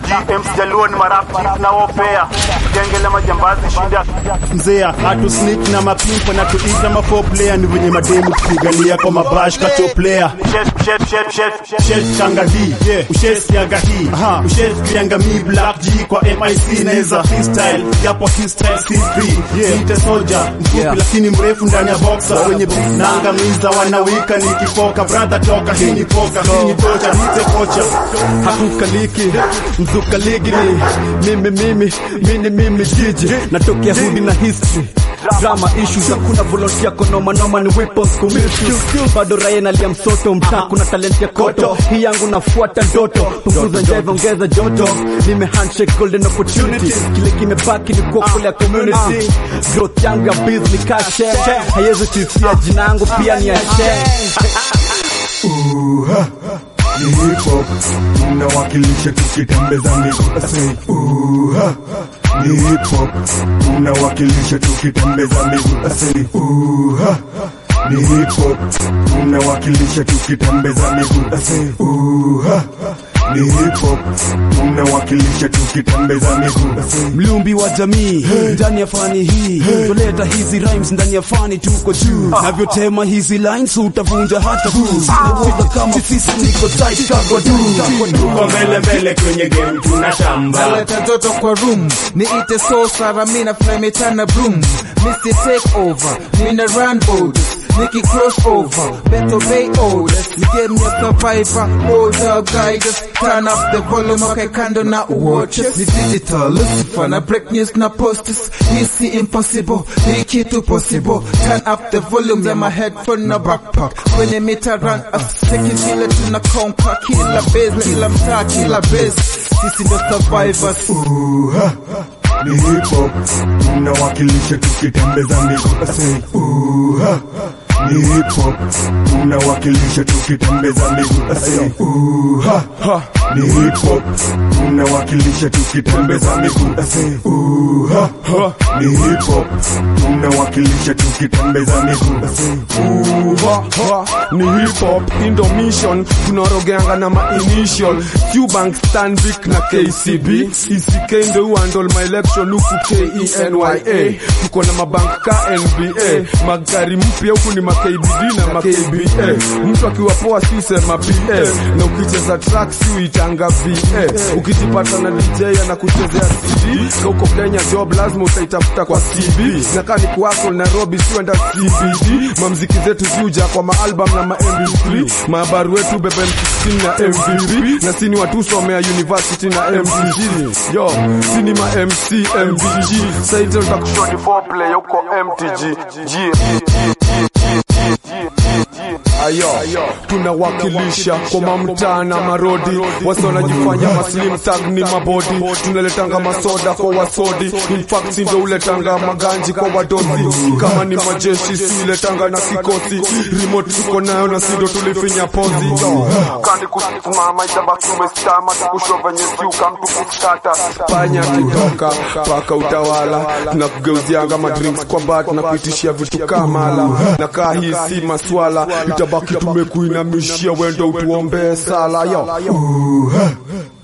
MC Jaluo ni marafiki na wopea genge la majambazi shida mzea hatu sneak na mapimpo na tuita mafo player ni venye mademu kupigania kwa mabash kato player Chef, chef, chef, chef, chef. Ushes changa hii yeah. Ushes kianga hii Aha. Ushes kianga mi black G kwa MIC neza freestyle yapo freestyle CP yeah. Nite soja mfupi Yeah. lakini mrefu ndani ya boxer wenye nanga miza wanawika nikifoka brother toka hii ni poka hii ni tocha nite kocha hakukaliki mzukaligi ni mimi mimi mini mimi jiji natokea hudi na history drama issues hakuna volunteer konoma noma ni weapons kumisuse bado raia nalia msoto mtaa kuna talent ya koto hii yangu nafuata ndoto punguza njeve ongeza joto nime handshake golden opportunity kile kimebaki ni kuokolea community growth yangu ya biz ni kashe haiwezi kuifia jina yangu pia ni ashe ni hip hop tunawakilisha tukitembeza miguu Say, uha. ni hip hop tunawakilisha tukitembeza miguu Say, uha. ni hip hop tunawakilisha tukitembeza miguu Say, uha. ni hip hop tunawakilisha tukitembeza miguu Say, mlumbi wa jamii ndani ya fani hii toleta hizi rhymes ndani ya fani tuko juu navyotema hizi lines utavunja hata Nauliza kama sisi niko tight kakwa Tuko mbele mbele kwenye game tunashamba naleta joto kwa room niite so sara mina flametana broom Mr. Take over mina run orders Nikki cross over Beto Bay orders Ni game ya survivor Hold up guys Turn up the volume Okay kando na watches Ni digital Lucifer na break news na posters Hisi impossible Hii kitu possible Turn up the volume ya my headphone na backpack Kwenye mita run us Cheki vile tuna conquer Kila base Kila mtaa Kila base Sisi ndo survivors uha. ni hip hop tunawakilisha tukitembeza miguu Say, uha. ni hip hop tunawakilisha tukitembeza miguu Say, uha. ni hip hop tunawakilisha tukitembeza miguu Say, uha. ni hip hop tunawakilisha tukitembeza miguu Say, Uha, ha, ni hip hop indo mission tunarogeanga na mainitial Qbank Stanbic na KCB ECK ndo uhandle my election huku KENYA tuko na mabank ka NBA magari mpya huku ni makbd na makba mtu akiwa poa si usema pa na ukicheza track si uitanga va ukijipata na dj anakuchezea cd ka uko kenya job lazima utaitafuta kwa cb na kaa ni kuwako nairobi siwenda cbd mamziki zetu ziuja kwa maalbum na mamp3 maabaru wetu bebe m16 na mvp na sini watu somea university na mcg yo sini ma mc mvg saite utakushoni foreplay huko mtg ayo tunawakilisha kwa mamtaa na marodi wasi wanajifanya maslim tag ni mabodi tunaletanga masoda kwa wasodi infact ndo uletanga maganji kwa wadozi kama ni majeshi siletanga na kikosi remote tuko nayo na sindo tulifinya pozi kani kusimama itabaki umestama tukusho venye siuka mtu kuskata panya kitoka paka utawala tunakugeuzianga madrinks kwa bat na kuitishia vitu kamala na kaa hii si maswala itabaki tumekuinamishia wendo utuombee sala yo uha.